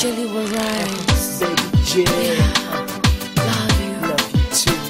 Jelly will rise. Baby J, Love you. love you too.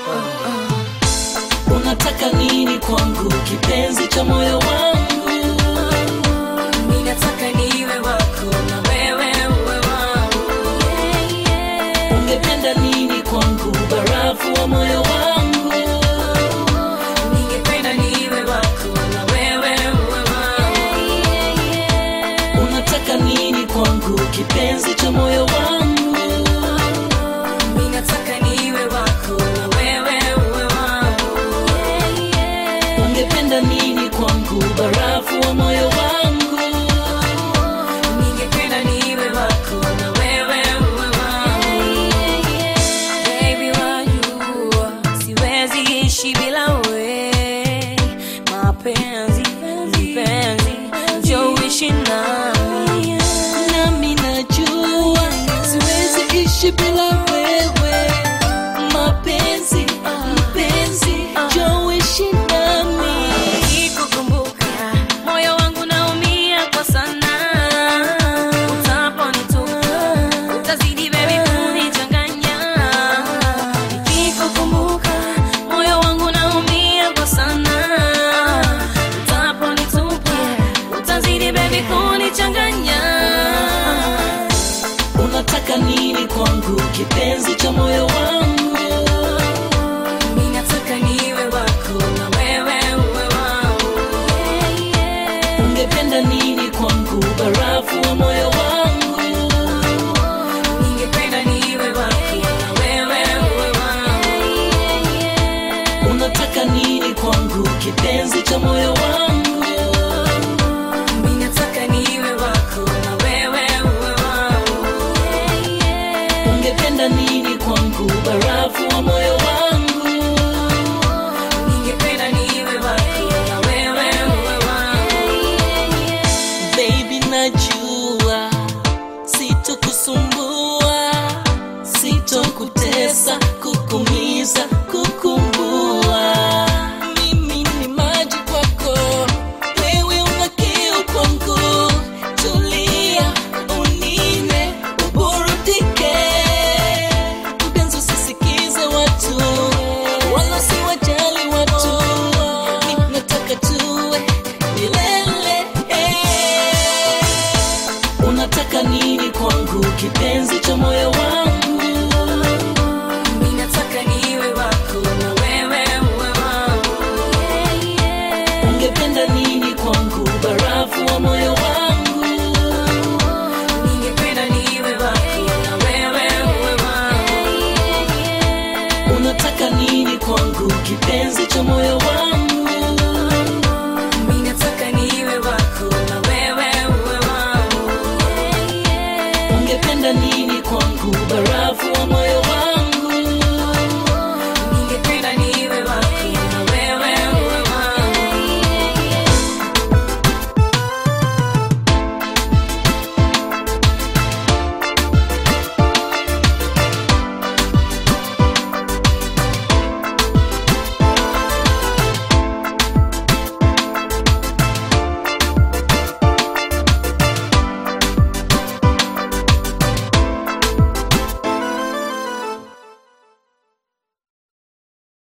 unataka nini kwangu kipenzi cha moyo wangu Mimi nataka niwe wako na wewe uwe wangu. ungependa nini kwangu barafu wa moyo wangu Ningependa niwe wako na wewe uwe wangu. unataka nini kwangu kipenzi cha moyo wangu Mimi nataka niwe wako na wewe uwe wangu. ungependa nini kwangu barafu wa moyo wangu Ningependa niwe wako na wewe uwe wangu. Baby wajua siwezi ishi bila wewe. Mapenzi, mpenzi, njoo uishi nami. nami najua siwezi ishi bila wewe mapenzi mpenzi joishi nami Nikikukumbuka, moyo wangu naumia kwa sana. Utaponitupa, utazidi baby kunichanganya. Nikikukumbuka, moyo wangu naumia kwa sana. Utaponitupa, utazidi baby kunichanganya. unataka nini kwangu kipenzi cha moyo wangu Mimi nataka niwe wako na wewe uwe wangu. ungependa nini kwangu barafu wa moyo wangu Ningependa niwe wako na wewe uwe wangu. unataka nini kwangu kipenzi cha moyo wangu Mimi nataka niwe wako na wewe uwe wangu. ungependa nini kwangu barafu wa moyo wangu Ningependa niwe wako na wewe uwe wangu. baby najua sitokusumbua sitokutesa kukumiza kukumbua mimi ni maji kwako wewe una kiu kwangu tulia unine uburudike mpenzi usisikize watu wala siwajali watu mi nataka tuwe milele unataka nini kwangu kipenzi cha moyo wangu Mimi nataka niwe wako na wewe uwe wangu. ungependa nini kwangu barafu wa moyo wangu Ningependa niwe wako na wewe uwe wangu. unataka nini kwangu kipenzi cha moyo wangu Mimi nataka niwe wako na wewe uwe wangu. ungependa nini